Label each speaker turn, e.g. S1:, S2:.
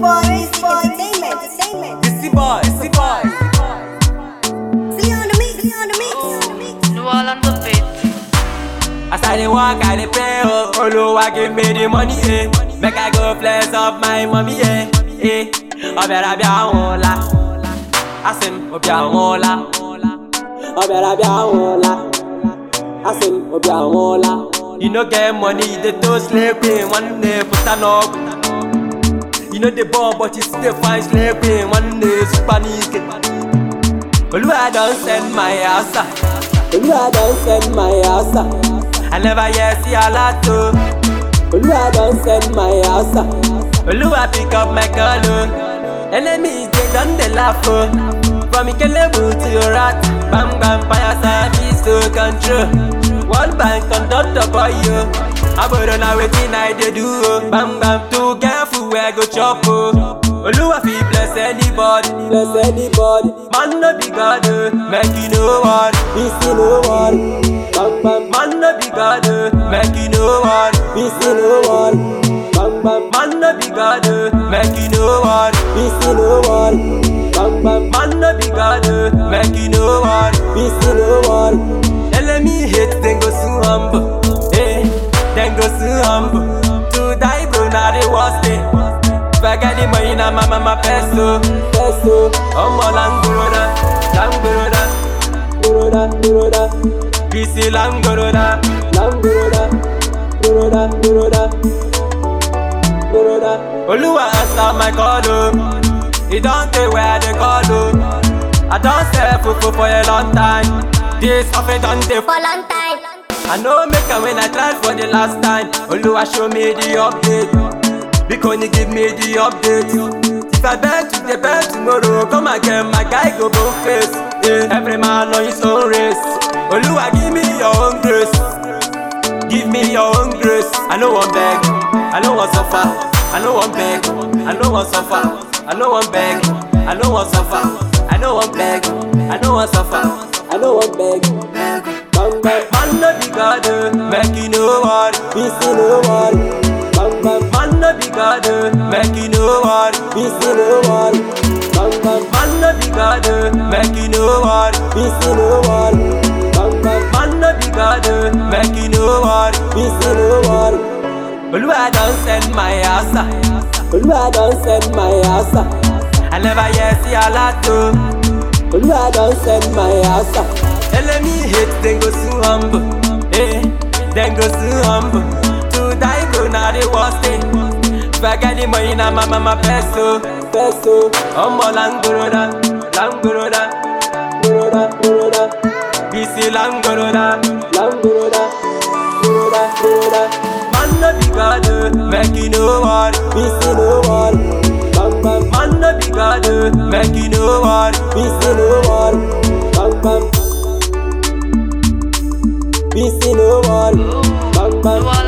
S1: boy, Basic Entertainment, Entertainment.
S2: It's the boy, it's the boy.
S1: See on the mix, see on the mix, on the mix.
S3: New all on the beat.
S2: As I dey walk, I dey pray, oh Oluwa give me the money, eh Make I go flex up my mommy, eh Eh, ọbẹ̀rẹ̀ bí àwọn ọ̀la Asim, obi àwọn ọ̀la ọbẹ̀rẹ̀ bí àwọn ọ̀la Asim, obi àwọn ọ̀la You no get money, you dey to slave queen One day, put an up You know the ball, but you still find slave queen One day, super nigga Oluwa don send my answer. Oluwa don send my answer. I never hear see a lot o. Oluwa don send my answer. Oluwa pick up my call o. Enemies dey don dey laugh o. From Ikelebu to Orat, bam bam fire service to control. World Bank conductor boy yo. Abodo na wetin I dey do o. Bam bam too careful where I go chop o. Oluwa fit bless anybody, bless anybody. Man no be God, oh, make you no one, be see no one. Bam bam, man no be God, oh, make you no one, be see no one. Bam bam, man no be God, oh, make you no one, be see no one. Bam bam, man no be God, oh, make you no one, be see no one. Enemy hate, then go soon humble, eh? Then go soon humble. To die, bro, now the worst day. Forget the money na my mama peso Peso Ọmọ langoroda Langoroda Goroda Goroda Bisi langoroda Langoroda Goroda Goroda Goroda Oluwa answer my call o He don tey where I dey call o I don sell fufu for a long time This offer don dey
S1: For long time.
S2: I know make am when I tried for the last time. Oluwa show me the update. Because you give me the update. If I bet today, bet tomorrow, come again, my guy go both face. Yeah. Every man on his own race. Oluwa give me your own grace. Give me your own grace. I know one beg. I know one suffer. I know one beg. I know one suffer. I know one beg. I know one suffer. I know one beg. I know one suffer. I know one beg. Bang bang, man no be God, oh, make you no one, be see no one. Bang bang, man no be God, oh, make you no one, be see no one. Bang bang, man no be God, oh, make you no one, be see no one. Bang bang, man no be God, oh, make you no one, be see no one. Oluwa don send my answer. Oluwa don send my answer. I never hear see a lot o. Oluwa don send my answer. Enemy hate then go soon humble. Eh, then go soon humble. To die go na the worst thing. Forget the money na my mama peso. Peso. Ọmọ langoroda, langoroda, goroda, goroda. Bisi langoroda, langoroda, goroda, goroda. Man no be God, oh, make you no one, bisi no one. Bang bang, man no be God, oh, make you no one, bisi no one. Bang bang. Bisi no one, bang bang.
S3: New all